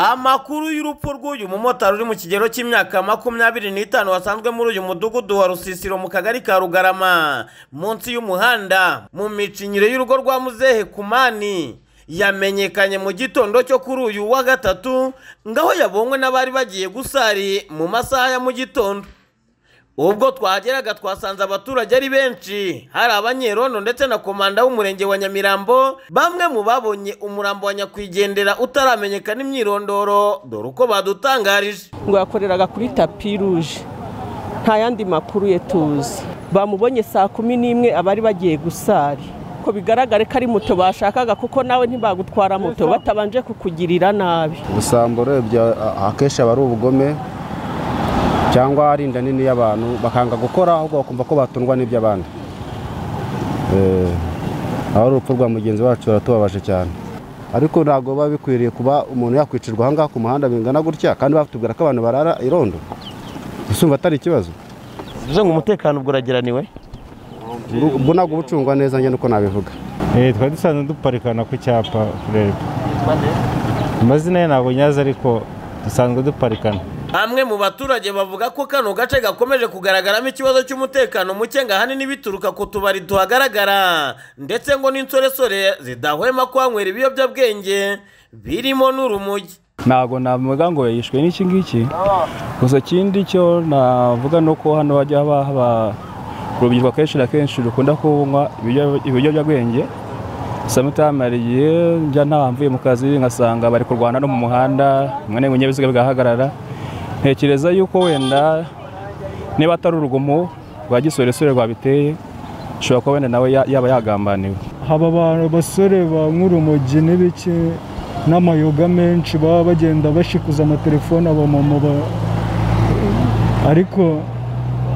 amakuru y'urupfu rw'uyu mumotari uri mu kigero cy'imyaka makumyabiri n'itanu wasanzwe muri uyu mudugudu wa rusisiro mu kagari ka rugarama munsi y'umuhanda mu micinyiro y'urugo rwa muzehe kumani yamenyekanye mu gitondo cyo kuri uyu wa gatatu ngaho yabonywe n'abari bagiye gusari mu masaha ya mu gitondo ubwo twahageraga twasanze abaturage ari benshi hari abanyerondo ndetse na komanda w'umurenge wa nyamirambo bamwe mu babonye umurambo wa nyakwigendera utaramenyekana imyirondoro dore uko badutangarije ngo yakoreraga kuri tapi ruje nta yandi makuru ye tuzi bamubonye saa kumi n'imwe abari bagiye gusari ko bigaragare ko ari moto bashakaga kuko nawe ntibagutwara moto batabanje kukugirira nabi ubusambo urebye akenshi aba ari ubugome cyangwa ari inda nini y'abantu bakanga gukora ahubwo bakumva ko batundwa n'iby'abandi aho urupfu rwa mugenzi wacu ruratubabaje cyane ariko ntabwo biba bikwiriye kuba umuntu yakwicirwa ahangaha ku muhanda bingana gutya kandi batubwira ko abantu barara irondo usumva atari ikibazo bivuze ngo umutekano ubwo urageraniwe ubwo ntabwo uba ucungwa neza njye nuko nabivuga twari dusanzwe duparikana ku cyapa reba amazina ye ntabwo nyazi ariko dusanzwe duparikana bamwe mu baturage bavuga ko kano gace gakomeje kugaragaramo ikibazo cy'umutekano muke ngo ahanini bituruka ku tubari tuhagaragara ndetse ngo n'insoresore zidahwema kuhanywera ibiyobyabwenge birimo n'urumogi ntabwo navuga ngo yishwe n'iki ngiki gusa ikindi cyo navuga ni uko hano hajya haba urubyiruko kenshi na kenshi rukunda kunywa ibiyobyabwenge samutama hari igihe njya ntahamvuye mu kazi ngasanga bari kurwana no mu muhanda rimwe n'ibinyabiziga bigahagarara ntekereza yuko wenda niba atari urugomo rwa gisoresore rwabiteye ushobora kuba wenda nawe yaba yagambaniwe haba abasore ba nk'urumogi n'ibiki n'amayoga menshi baba bagenda bashikuza amatelefone abamama ariko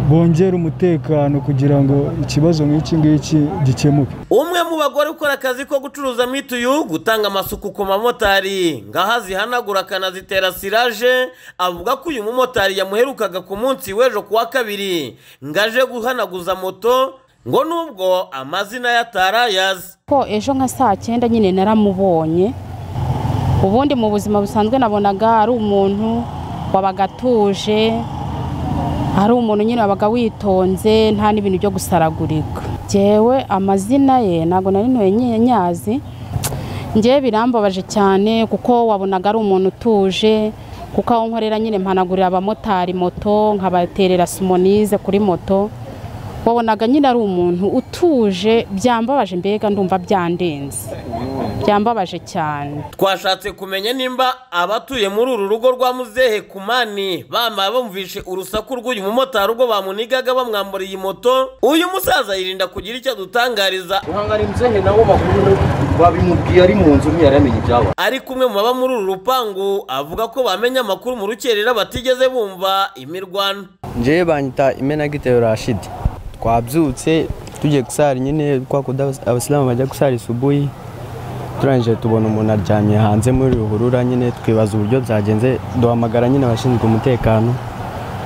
bongera umutekano kugira ngo ikibazo nk'iki ngiki gikemuke umwe mu bagore ukora akazi ko gucuruza mituyu gutanga amasuku ku mamotari ngaho azihanagura akanazitera siraje avuga ko uyu mumotari yamuherukaga ku munsi w'ejo ku wa kabiri ngo aje guhanaguza moto ngo nubwo amazina yatarayazi ko ejo nka saa cyenda nyine naramubonye ubundi mu buzima busanzwe nabonaga ari umuntu wabaga atuje hari umuntu nyine wabaga witonze nta n'ibintu byo gusaragurika ngewe amazina ye ntabwo nari ntuye nyazi ngewe birambabaje cyane kuko wabonaga ari umuntu utuje kuko aho nkorera nyine mpanagurira abamotari moto nkabaterera sumonize kuri moto wabonaga nyine ari umuntu utuje byambabaje mbega ndumva byandenze byambabaje cyane twashatse kumenya nimba abatuye muri uru rugo rwa muzehe kumani bamara bumvishe urusaku rw'uyu mumotari ubwo bamunigaga bamwamburiye moto uyu musaza yirinda kugira icyo adutangariza guhangana muzehe nawo bakuru babimubwiye ari mu nzu ntiyaramenye ibyabaye ariko umwe mu baba muri uru rupangu avuga ko bamenya amakuru mu rukerera batigeze bumva imirwano njyewe banyita imenagitero rashidi twabyutse tugiye gusara nyine kwa kuda abasilamu bajya gusara isubuyi turangije tubona umuntu aryamye hanze muri ruhurura nyine twibaza uburyo byagenze duhamagara nyine abashinzwe umutekano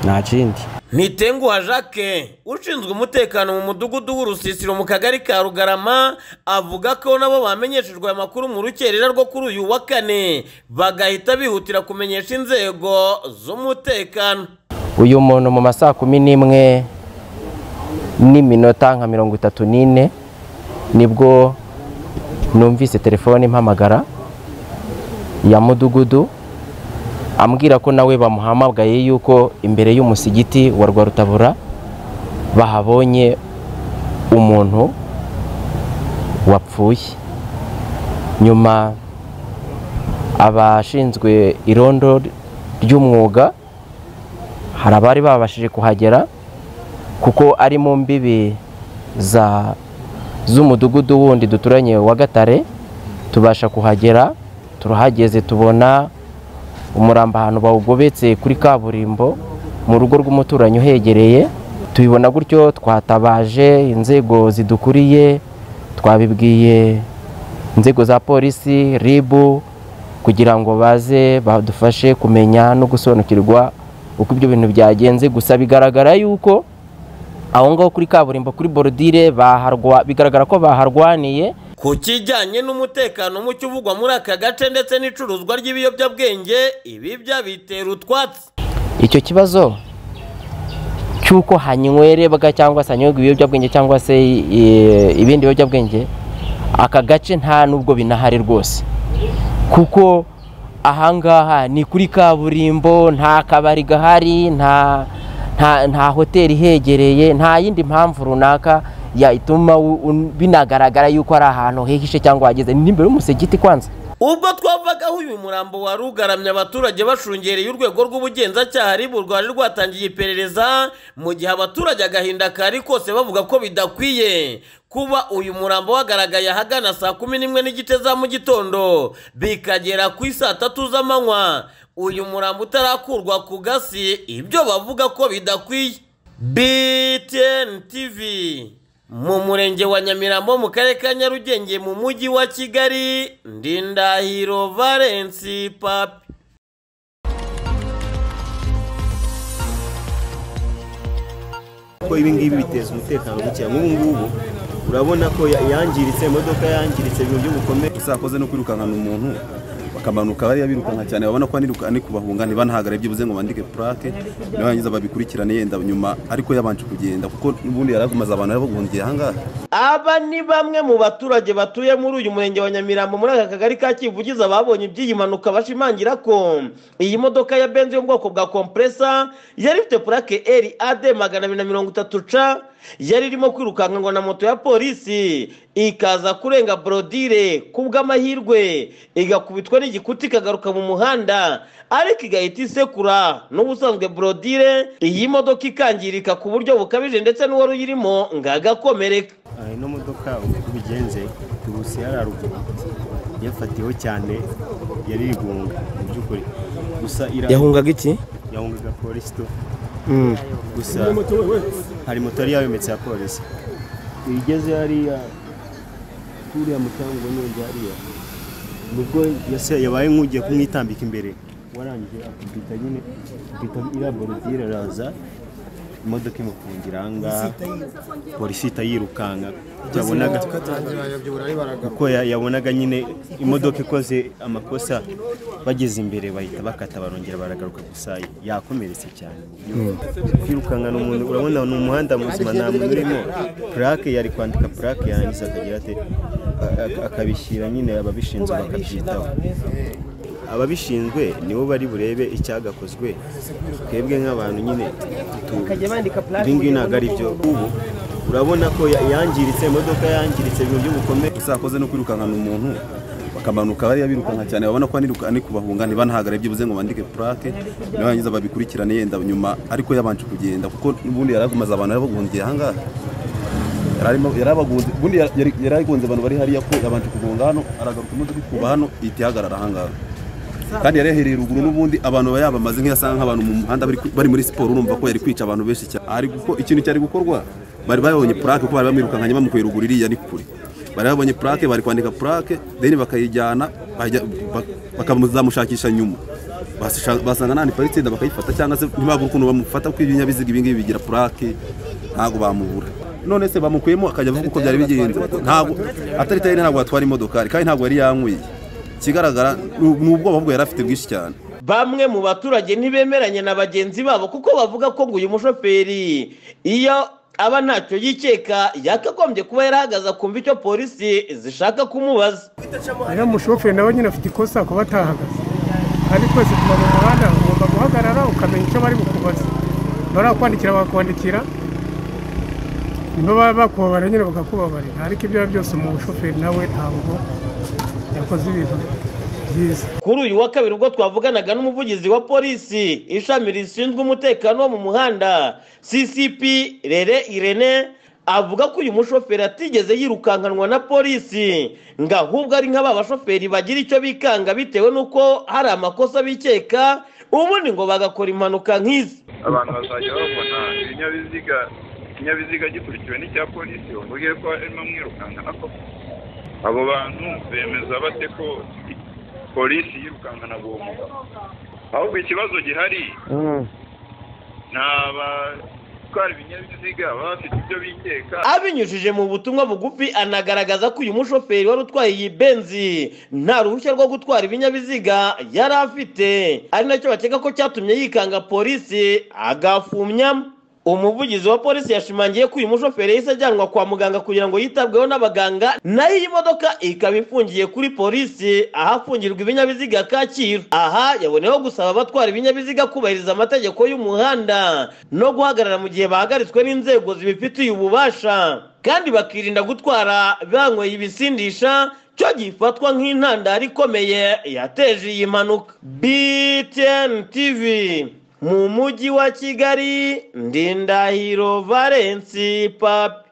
nta kindi Nitenguha Jacques ushinzwe umutekano mu mudugudu w'urusisiro mu kagari ka rugarama avuga ko nabo bamenyeshejwe aya makuru mu rukerera rwo kuri uyu wa kane bagahita bihutira kumenyesha inzego z'umutekano uyu muntu mu masaha kumi n'imwe n'iminota nka mirongo itatu n'ine nibwo numvise telefone impamagara ya mudugudu ambwira ko nawe bamuhamagaye yuko imbere y'umusigiti wa rwarutabura bahabonye umuntu wapfuye nyuma abashinzwe irondo ry'umwuga hari abari babashije kuhagera kuko ari mu mbibi z'umudugudu wundi duturanye wa gatare tubasha kuhagera turahageze tubona umuramba ahantu bawugobetse kuri kaburimbo mu rugo rw'umuturanyi uhegereye tubibona gutyo twatabaje inzego zidukuriye twabibwiye inzego za polisi ribu kugira ngo baze badufashe kumenya no gusobanukirwa uko ibyo bintu byagenze gusa bigaragara yuko aho ngaho kuri kaburimbo kuri borudire bigaragara ko baharwaniye ku kijyanye n'umutekano muke uvugwa muri aka gace ndetse n'icuruzwa ry'ibiyobyabwenge ibi byabitera utwatsi icyo kibazo cy'uko hanywerebwa cyangwa se hanyobwa ibiyobyabwenge cyangwa se e, ibindi biyobyabwenge aka gace nta nubwo binahari rwose kuko ahangaha ni kuri kaburimbo nta kabari gahari nta nta nta hoteli ihegereye nta yindi mpamvu runaka yatuma u- un- binagaragara yuko ari ahantu hihishe cyangwa hageze ni imbere y'umusigiti kwanza ubwo twavagaho uyu murambo wari ugaramye abaturage bashungereye urwego rw'ubugenzacyaha ribu rwari rwatangiye iperereza mu gihe abaturage agahinda kari kose bavuga ko bidakwiye kuba uyu murambo wagaragaye ahagana saa kumi n'imwe n'igice za mu gitondo bikagera ku isaa tatu z'amanywa uyu murambo utarakurwa ku gasi ibyo bavuga ko bidakwiye btn tv mu murenge wa nyamirambo mu karere ka nyarugenge mu mujyi wa kigali ndindahiro valensi papi ko ibi ngibi biteza umutekano muke nk'ubu ngubu urabona ko ya- yangiritse imodoka yangiritse ibintu byo gukomeye usakoze no kwirukankana umuntu bakamanuka bariya birukanka cyane babona ko aniruka- ari kubahunga ntibanahagare byibuze ngo bandike purake nibarangiza babikurikirane yenda nyuma ariko yabanje kugenda kuko n'ubundi yari agumaze abantu bari baguhungiye ahangaha aba ni bamwe mu baturage batuye muri uyu murenge wa nyamirambo muri aka kagari ka kivugiza babonye iby'iyi mpanuka bashimangira ko iyi modoka ya benzi yo mu bwoko bwa kompresa yari ifite purake eri ade magana abiri na mirongo itatu ca yari irimo kwirukankirwa na moto ya polisi ikaza kurenga borodire ku bw'amahirwe igakubitwa n'igikuta ikagaruka mu muhanda ariko igahita isekura n'ubusanzwe borodire iyi modoka ikangirika ku buryo bukabije ndetse n'uwari uyirimo ngo agakomereka Ah, ino modoka uko bigenze turusi yari haruguru yafatiweho cyane yari igunga mu by'ukuri gusa ira- Yahungaga iki? yahungaga polisi tu Mm. gusa hari moto yari yayometse ya polisi igeze hariya kuriya mutango n'undi hariya nibwo yase yabaye nk'ugiye kumwitambika imbere warangije akubita nyine akubita iriya borodire araza imodoka imufungira aha ngaha polisi ihita yirukanka yabonaga kuko ya- yabonaga nyine imodoka ikoze amakosa bageze imbere bahita bakata barongera baragaruka gusa yakomeretse cyane kwirukankana umuntu urabona ni umuhanda muzima nta muntu urimo purake yari kwandika purake yarangiza akagira ate a- a- akabishyira nyine ababishinzwe bakabyitaho ababishinzwe nibo bari burebe icyagakozwe twebwe nk'abantu nyine tu- ibingibi ntabwo ari byo ubu urabona ko ya- yangiritse imodoka yangiritse ibintu byo gukomeye usakoze no kwirukankana umuntu bakamanuka bariya birukanka cyane babona ko aniruka- ari kubahunga ntibanahagare byibuze ngo bandike purake nibarangiza babikurikirane yenda nyuma ariko yabanje kugenda kuko n'ubundi yari agumaze abantu bari baguhungiye ahangaha Yari arimo- yari abagunze ubundi yari yari agunze abantu bari hariya ko yabanje kugonga hano aragaruka imodoka ikuba hano ihita ihagarara ahangaha kandi yari yahereye ruguru n'ubundi abantu baba yabamaze nk'iyasanga nk'abantu mu muhanda bari- bari muri siporo urumva ko yari kwica abantu benshi cyane ari guko ikintu cyari gukorwa bari bayabonye purake ko bari bamwirukankanye bamukuye ruguru iriya ni kure bari babonye purake bari kwandika purake deni bakayijyana bajya- ba- bakazamushakisha nyuma Basha- basanga nta niparitse yenda bakayifata cyangwa se ntibabura ukuntu bamufata kuko ibinyabiziga ibingibi bigira purake ntabwo bamubura none se bamukuyemo akajya avuga uko byari bigenze ntabwo atari tayine ntabwo yatwara imodokari kandi ntabwo yari yanyweye ikigaragara ni- ni ubwoba bwo yari afite bwinshi cyane bamwe mu baturage ntibemeranya na bagenzi babo kuko bavuga ko ngo uyu mushoferi iyo aba ntacyo yikeka yakagombye kuba yarahagaze akumva icyo polisi zishaka kumubaza uriya mushoferi nawe nyine afite ikosa kuba atahagaze kandi twese tuba mu muhanda ugomba guhagarara ukamenya icyo bari bukubaze bari kwandikira bakakwandikira niba baba bakubabara nyine bakakubabarira ariko ibyo ari byo byose umushoferi nawe ntabwo yakoze ibintu byiza kuri uyu wa kabiri ubwo twavuganaga n'umuvugizi wa polisi ishami rishinzwe umutekano wo mu muhanda ccp rere irene avuga ko uyu mushoferi atigeze yirukankanwa na polisi ngo ahubwo ari nk'aba bashoferi bagira icyo bikanga bitewe n'uko hari amakosa bikeka ubundi ngo bagakora impanuka nk'izi abantu bazajya babona ibinyabiziga ikinyabiziga gikurikiwe n'icya polisi bavuge ko harimo mwirukankana koko abo bantu bemeza bate ko polisi yirukankana uwo mugabo ahubwo ikibazo gihari ni aba gutwara ibinyabiziga baba bafite ibyo bikeka abinyujije mu butumwa bugufi anagaragaza ko uyu mushoferi wari utwaye iyi benzi nta ruhushya rwo gutwara ibinyabiziga yari afite ari nacyo bakeka ko cyatumye yikanga polisi agafumyamo umuvugizi wa polisi yashimangiye ko uyu mushoferi yahise ajyanwa kwa muganga kugira ngo yitabweho n'abaganga nayo iyi modoka ikaba ifungiye kuri polisi ahafungirwa ibinyabiziga kacyiru aha yaboneyeho gusaba abatwara ibinyabiziga kubahiriza amategeko y'umuhanda no guhagarara mu gihe bahagaritswe n'inzego zibifitiye ububasha kandi bakirinda gutwara banyweye ibisindisha cyo gifatwa nk'intandaro ikomeye yateje iyi mpanuka btn tv mu mujyi wa kigali ndindahiro valensi papi